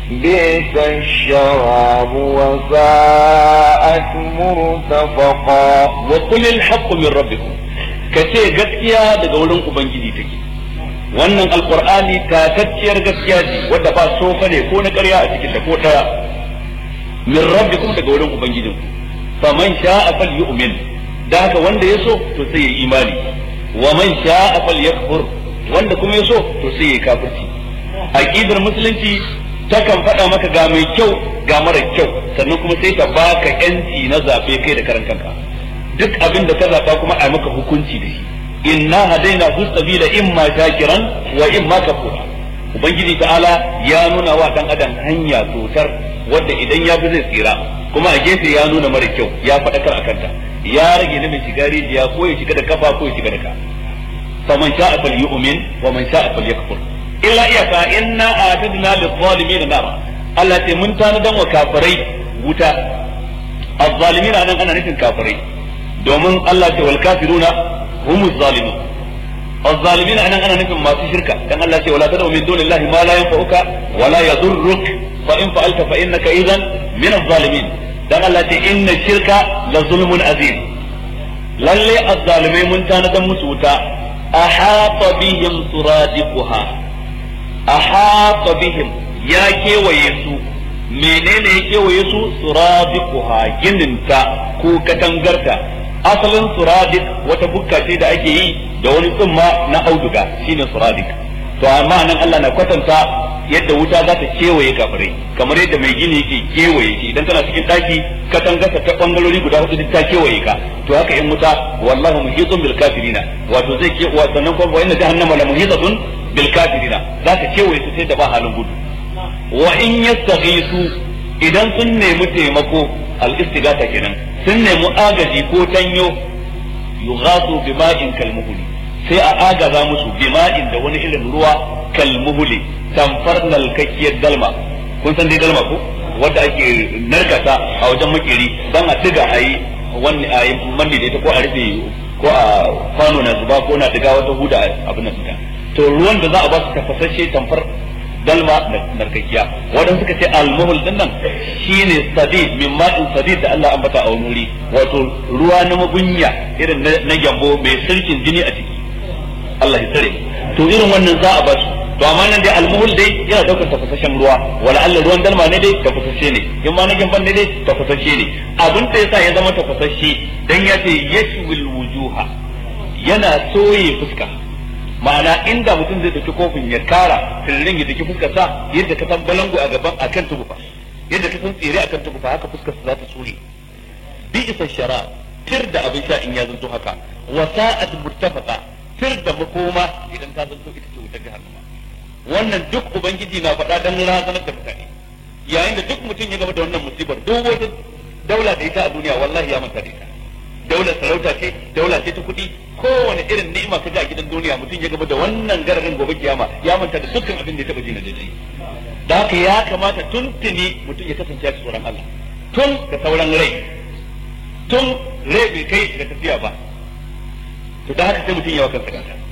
بئس الشراب وساءت مرتفقا وقل الحق من ربكم kace gaskiya daga wurin ubangiji take wannan alqur'ani tatacciyar gaskiya ce wadda ba sofa ne ko na ƙarya a cikin ta ko daya min rabbikum daga wurin ubangijinku faman sha'a falyu'min da haka wanda ya so to sai ya imani wa man sha'a falyakfur wanda kuma ya so to sai ya kafirci aqidar musulunci takan faɗa maka ga mai kyau ga mara kyau sannan kuma sai ta baka yanci na zabe kai da karan kanka duk abin da ka zaba kuma a maka hukunci da shi inna hadaina hu sabila imma shakiran wa imma kafura ubangiji ta'ala ya nuna wa dan adam hanya totar wanda idan ya bi zai tsira kuma a gefe ya nuna mara kyau ya faɗakar akan ta ya rage na mai shiga rijiya ko ya shiga da kafa ko ya shiga da ka faman sha'a falyu'min wa man sha'a falyakfur illa iyaka inna a'tadna lidh-dhalimin nara Allah ce mun tanadan wa kafirai wuta az-zalimin nan ana nufin kafirai domin Allah ce wal kafiruna humuz zalimun az-zalimin nan ana nufin masu shirka dan Allah ce wala tad'u min dunillahi ma la yanfa'uka wa la yadhurruk fa in fa'alta fa innaka idhan min az-zalimin dan Allah ce inna shirka la zulmun azim lalle az-zalimai mun tanadan musu wuta ahata bihim suradiquha ahata bihim ya kewaye su menene ya kewaye su suradiquha gininta ko katangarta asalin suradik wata bukka ce da ake yi da wani tsumma na auduga shine suradik to amma nan Allah na kwatanta yadda wuta za ta kewaye kafirai kamar yadda mai gini yake kewaye shi idan tana cikin daki katangarsa ta bangarori guda hudu ta kewaye ka to haka in wuta wallahu muhitun bil kafirina wato zai ke wa sannan kuma wa inna jahannama la muhitatun bil kafirina za ta kewaye su sai da ba halin gudu wa in yastaghisu idan sun nemi taimako al istighatha kenan sun nemi agaji ko tanyo yughasu bima'in kalmuhuli sai a agaza musu bima'in da wani irin ruwa kalmuhuli tamfar nalkakkiyar dalma kun san dai dalma ko wanda ake narkata a wajen makeri dan a diga ayi wani ayi manni da ita ko a rufe ko a kwano na zuba ko na diga wata huda abin nan to ruwan da za a ba su tafasashe tamfar dalma narkakiya wadanda suka ce almuhul din nan shine sadid min ma'in sadid da Allah ambata a wani wuri wato ruwa na magunya irin na gyambo mai sirkin jini a ciki Allah ya tsare to irin wannan za a ba su to amma nan dai almuhul dai yana daukar tafasashen ruwa wala Allah ruwan dalma ne dai tafasashe ne in ma na gyamban ne dai tafasashe ne abin da yasa ya zama tafasashe dan ya ce yashwil wujuha yana soye fuska ma'ana inda mutum zai dauki kofin ya kara sirrin ya daki fuskar sa yadda ka san balangu a gaban akan tubufa yadda ka san tsire akan tubufa haka fuskar sa za ta tsure bi isa shara tir da abin sha in ya zanto haka wa sa'at murtafaqa tir da makoma idan ta zanto ita ce wutar jahannama wannan duk ubangiji na faɗa dan razanar da mutane yayin da duk mutum ya gaba da wannan musibar duk wata daula da ita a duniya wallahi ya manta da ita daular sarauta ce daula ce ta kuɗi kowane irin ni'ima ka ji a gidan duniya mutum ya gaba da wannan gararin gobe kiyama ya manta da dukkan abin da ya taɓa ji na daidai da haka ya kamata tun tuni mutum ya kasance ya tsoron Allah tun da sauran rai tun rai bai kai ga tafiya ba to da haka sai mutum ya wa kansa gata